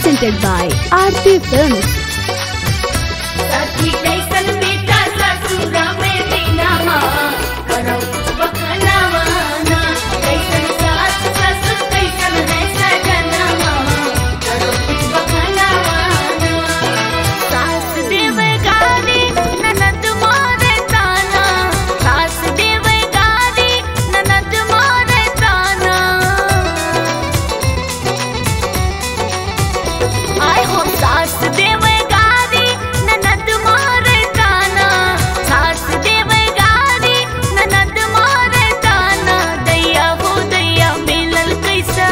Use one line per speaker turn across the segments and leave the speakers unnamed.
presented by Aarti Films.
सखी कैसन बेटा ससुरा में दीनामा करौ बखनावाना कैसन सास ससुर कैसन है सजनामा करौ बखनावाना सास देवे गारी ननद मारे ताना सास देवे गारी ननद मारे ताना आय हो सास देवे गारी ननद मारे ताना सास देवे गारी ननद मारे ताना दैया हो दैया मिलल कैसा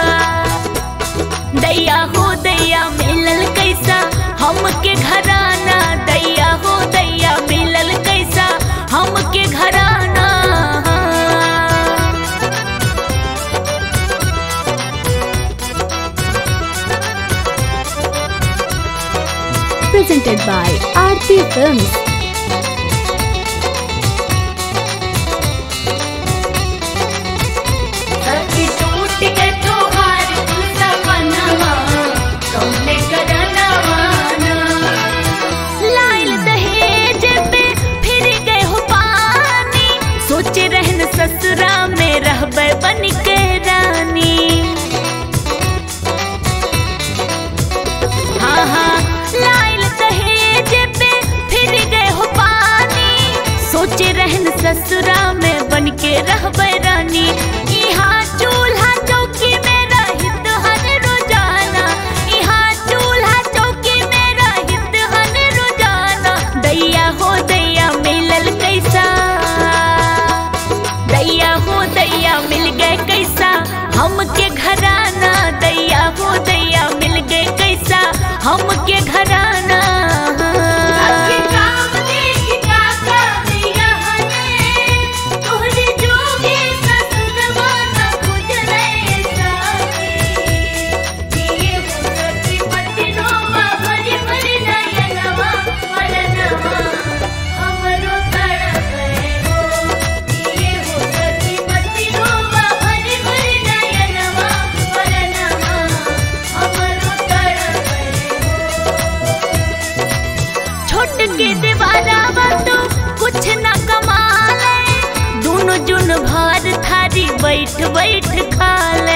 दैया हो दैया मिलल कैसा हमके घराना दैया हो दैया मिलल कैसा हमके घराना
Presented by Aarti Films.
सखी टूट के तोहार तू सपनवा कौने करनवाना लाइल दहेज पे फिर गए हो पानी सोचे रहन ससुरा में रहबे बन के रानी हाँ हाँ लाइल दहेज पे फिर गए हो पानी सोचे रहन ससुरा में बन के रहबे रानी यहाँ चूल्हा चौकी में रहित हन रोजाना यहाँ चूल्हा चौकी में रहित हन रोजाना दैया हो दैया मिलल कैसा दैया हो दैया मिल गए कैसा हमके घराना दैया हो दैया मिल गए कैसा हमके घराना छोट के दीवारा तो कुछ न कमाले दोनों जुन भार थारी बैठ बैठ खा ले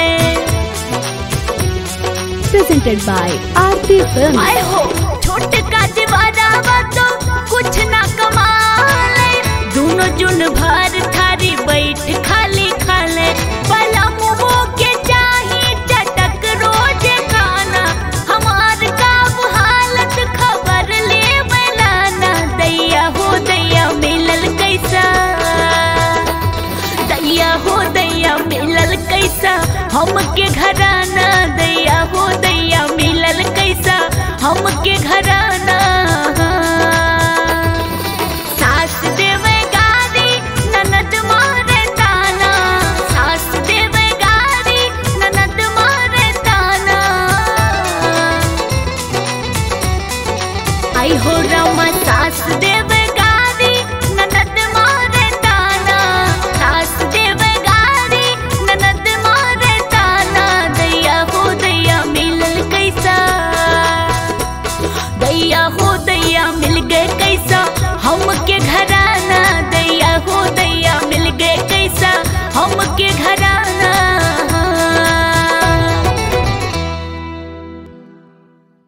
Presented by Aarti Films.
आए हो छोट का दीवारा तो कुछ न कमाले दोनों जुन भार थारी बैठ खाली खा ले पला मुँह के चाही चटक रोज खाना हमार का हालत खबर ले बनाना दैया हो दैया मिलल कैसा दैया हो दैया मिलल कैसा हमके घराना दैया हो दैया मिलल कैसा हमके घराना